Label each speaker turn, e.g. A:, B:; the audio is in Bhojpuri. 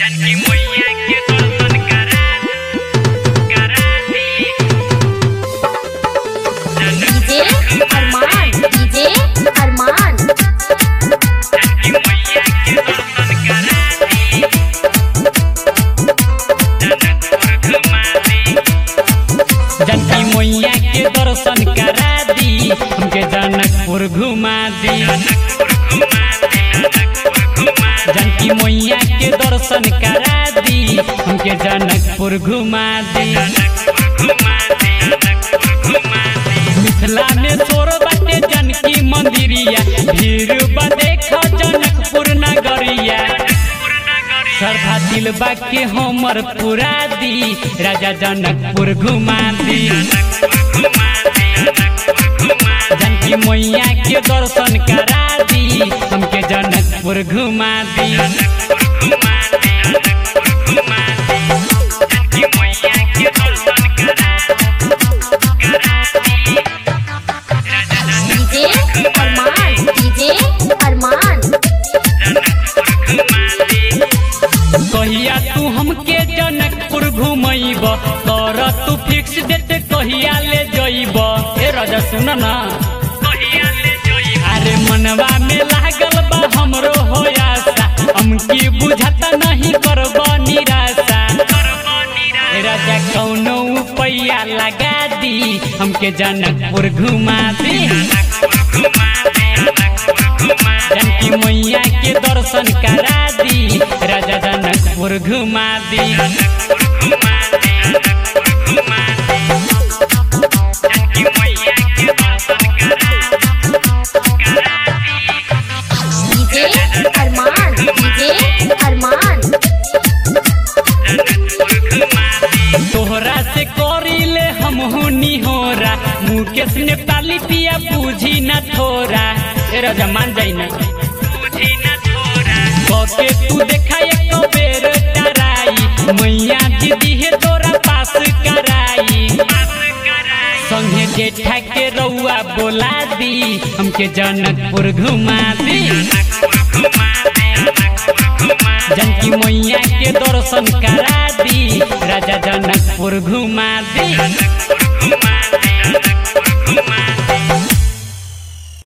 A: जानकी मैया के दर्शन करा करा दी
B: डीजे अरमान डीजे अरमान
A: जानकी मैया के दर्शन करा दी जनकपुर घुमा दी
C: जानकी मैया के दर्शन करा दी हमके जनकपुर घुमा दी जानकी मैया के दर्शन करा दी हमके जनकपुर घुमा दी मिथिला में सोर बाटे जानकी मंदिरिया भीड़ बा देख जनकपुर नगरिया श्रद्धा दिल के हमर पुरा दी राजा जनकपुर घुमा दी जानकी मैया के दर्शन करा दी हमके जनकपुर घुमा दी
A: जानकी मैया के दर्शन करा करा दी
B: डीजे अरमान डीजे अरमान
C: कहिया तू हमके जनकपुर घुमैब कर तू फिक्स डेट कहिया ले जइब ए राजा सुन ना
A: कहिया ले जोई
C: अरे मनवा में लागल बा हमरो हो आशा हमकी बुझाता नहीं करब निराशा ए राजा कौनो उपाया लगा दी हमके जनकपुर घुमा दी जानकी मैया के दर्शन करा दी राजा जनकपुर घुमा दी
A: जानकी मैया के दर्शन करा करा दी
B: डीजे अरमान डीजे अरमान
C: तोहरा से करिले हम निहोरा मुकेश ने पाली पिया पूजी न थोरा ए राजा मान जाई ना
A: बुझी न थोड़ा
C: कके तू देखा एक बेर टराई मैया दीदी है तोरा पास कराई
A: पास कराई
C: संगे जेठा के रउआ बोला दी हमके जनकपुर घुमा दी जानकी मैया के दर्शन करा दी राजा जनकपुर घुमा दी